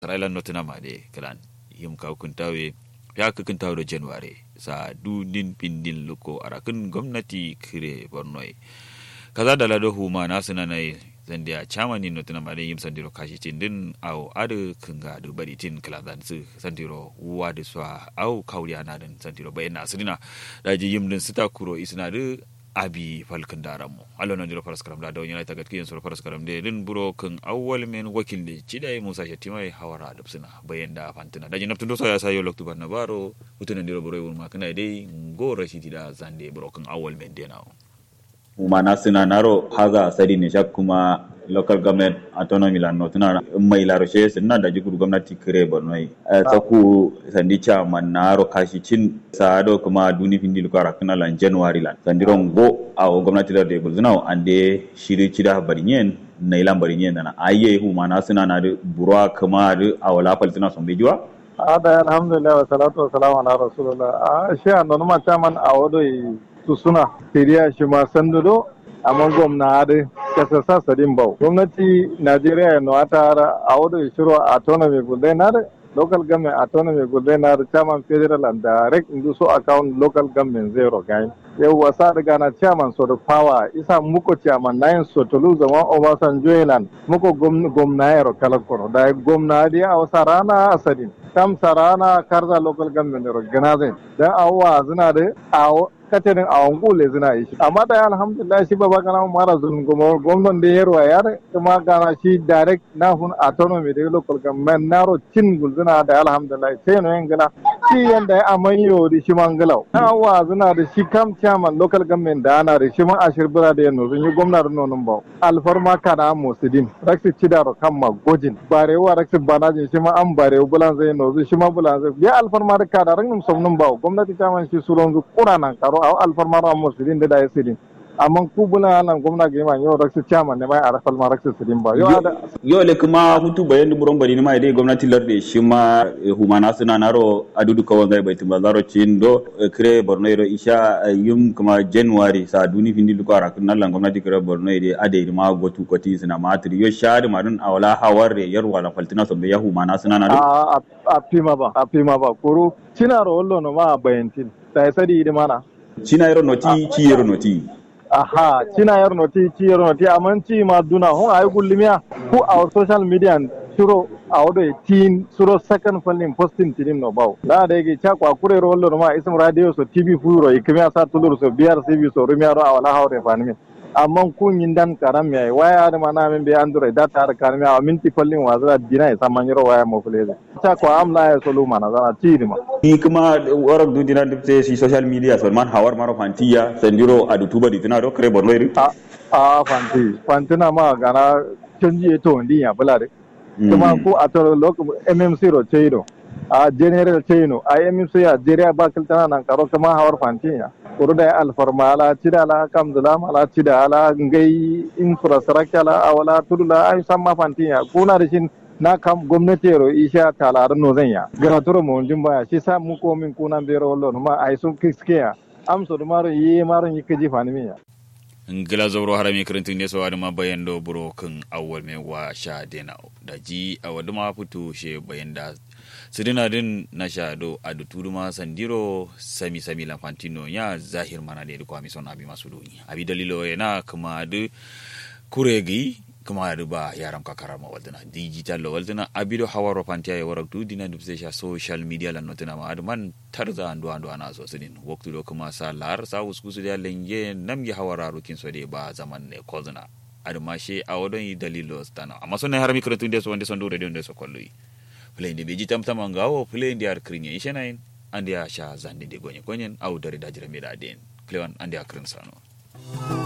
Thailand notina made kalan yim ka kuntawe ya ka kuntawe da January sa du din pindin luko arakin gwamnati kire Bornoi kaza da lado huma na suna nai zandiya chamani notina made yim sandiro kashi tin din au adu kunga du bari tin kalan su sandiro wa da swa au kauriya na din sandiro bayan na sirina daji yim din sita kuro isna du abi falkin daran mu allo nan jiro faras karam da da yana ta gatkiyan sur faras karam de din buro kan awwal men wakil de cidai musa shatimai hawara da suna bayan da fantina da jinabtun do ya sayo loktu ban nabaro utunan diro buro wul makana dai go rashidi da zande buro kan awwal men de nawo mana suna naro haza sadi ne shak kuma local government autonomy la no tuna mai la roche suna da jigur gwamnati kire bornoi saku sandi cha man naro kashi cin sado kuma duni findi lukara kana lan january lan sandiro go a gwamnati da de gulzuna ande shiri cida barinyen na ilan barinyen na aye hu mana suna na burwa kuma da awala paltina son bejuwa ada alhamdulillah wa salatu wa salam ala rasulullah a shi an ma chaman a wado su suna tiriya shi ma sandudo amma gwamna da kasa sa sadin bau gwamnati najeriya no ata a wado shiro autonomy guldenar local government autonomy guldenar chairman federal and direct into so account local government zero gain yau wasa daga na chairman so da power isa muko chairman nayin so tolu zama obasanjo yelan muko gwamna yaro kalakoro da gwamna dia a wasa rana asadin kam sarana karza local government ro ganazin dan awwa zina da awo katarin a wangule zina yi shi amma da alhamdulillah shi baba kana mara zulun goma gwamnan da yarwa yar kuma gana shi direct na hun autonomy da local government na ro cin gulzina da alhamdulillah sai no yangala shi yanda ya amanyo da shi mangalau na wa zina da shi kam chairman local government da ana da shi man ashir bira da yano zun yi gwamna da nonon ba alfarma kana musidin raksi cidaro kan ma gojin barewa raksi banajin shi ma an barewa bulan zai no shi ma bulan zai ya alfarma da kada rangin somnin ba gwamnati chairman shi suron zu kuranan karo a alfarmar a musulun da da ya sirin amma ku bula nan gwamna ga yima yau raksu chairman ne mai a rafal ma raksu sirin ba yau le kuma hutu bayan da buron bari ne ma dai gwamnati larde shi ma humana suna naro adudu kawan zai bai tumba zaro cin do kire borno ro isha yum kuma january sa duni findi lu kwara kun nan gwamnati kire borno dai ade ma gotu koti suna matri yo shari marun awala hawar yar wala faltina so be ya humana suna naro a pima ba a pima ba kuru cina ro wallo no ma bayantin sai sadi di mana cina yaro noti ci yaro noti aha cina yaro noti ci yaro noti amma ci ma duna hon ay gullimiya ku our social media suro a wado tin suro second funding posting tinim no baw da da yake cha kwa kure ro wallo ma ism radio so tv furo ikimiya sa tulur so biyar cv so rumiya ro awala hawre fanimi amma kun yin dan karam mai waya da mana min be android data har karam ya minti fallin wa zara dina ya saman yaro waya mo fuleze ta ko amla ya solo mana zara ti ma ni kuma warak du dina dipte si social media so man hawar maro fantiya sandiro adu tuba di tuna do kare borno iri a a fanti fantina ma gana canji to ndi ya bulare kuma ko a to lok mmc ro cheiro a general cheino a mmc a jeria bakil tana nan karo kuma hawar fantiya kuru da alfarma ala cida ala kam zalam ala cida ala ngai infrastructure ala awala tudula ay samma fantiya kuna da shin na kam gwamnati ro isha talar no zanya garaturo mo jumba shi sa mu ko min kuna bero wallo ma ay sun kiskiya am so maro yi maro yi kaji fani miya ngila zoro harami kirintin ne sawa ma bayan do buro kan awwal me wa sha dena da ji awadu ma fito she bayan da sidina din na shado a da turuma sandiro sami sami lafantino ya zahir mana da kwami son abi masu doni abi dalilo yana kuma da kuregi kuma da ba yaran kakara ma waldana digital lo waldana abi do hawaro fantiya ya warak du dina dubse sha social media lan notina ma adman tarza andu andu ana so sidin waktu do kuma sa lar sa uskusu da lenge nam ya hawara rukin so de ba zaman ne kozna adma she a wadon yi dalilo stana amma sonne harami kretu de so wonde son do radio de so kolloyi fulende ɓe jitamtama ngawo fulende ar krigne ishenayin andi a sha zande de goñe goñen aw dari dajira mbiɗa den clewan andi a krin sano